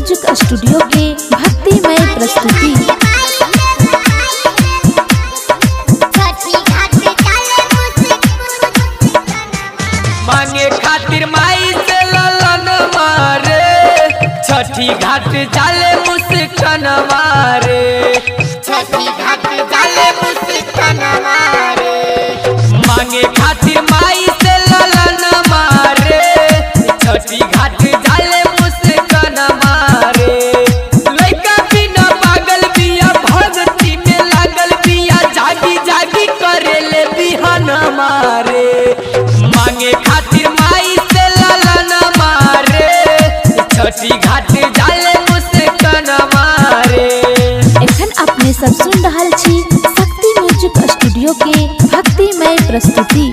music studio के भक्तिमय प्रस्तुति मांगे खातिर माई से ललन मारे छठी घाट जाले मुस्कान मारे छठी घाट जाले मुस्कान मारे मांगे खातिर माई से ललन मारे छठी घाट जाले मुस्कान मारे लइका बिना पागल बिया भगती में लागल बिया जागी जागी करेले बिहन मारे मांगे खातिर माई से ललन मारे छठी घाट जाले मुस्कान मारे एखन अपने सब सुन रहल छी शक्ति म्यूजिक स्टूडियो के भक्तिमय प्रस्तुति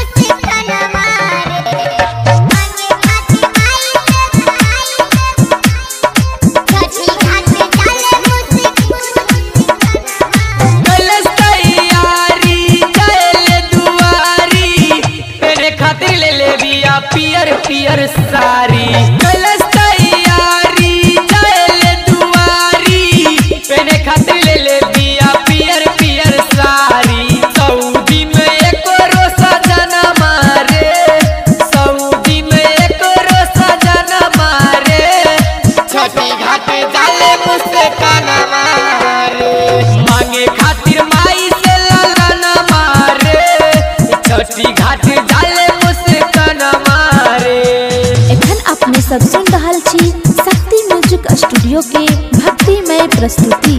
कलश तैयारी चले दुआरी तेरे खातिर ले ले बिया पियर पियर सारी कलश तैयारी चले दुआरी तेरे खातिर ले ले बिया पियर पियर सारी सऊदी में एको रोसा जना मारे सऊदी में एको रोसा जना मारे छठी घाट जाले मुस्कान मारे मांगे खातिर माई से ललन मारे छठी घाट जाले मुस्कान मारे एखन अपने सब सुन रहल छी शक्ति म्यूजिक स्टूडियो के भक्तिमय प्रस्तुति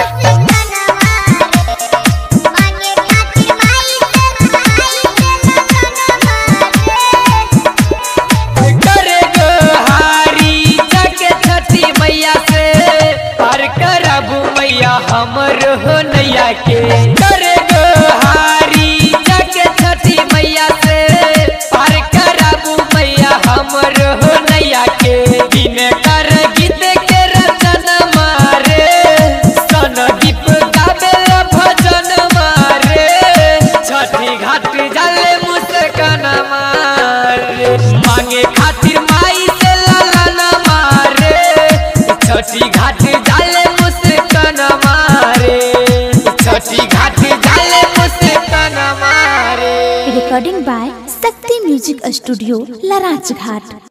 करे गोहारी जाके छठी मैया से पार करबू मैया हमर हो नैया के करे गोहारी जाके छठी मैया से पार करबू मैया हमर हो नैया के दिन कर गीत के रचन मारे सन दीप गावे भजन मारे छठी घाट जाले मुस्कान मारे मांगे खातिर माई से ललन मारे छठी घाट जाले मुस्कान मारे छठी घाट जाले मुस्कान मारे recording by Shakti music studio लराज घाट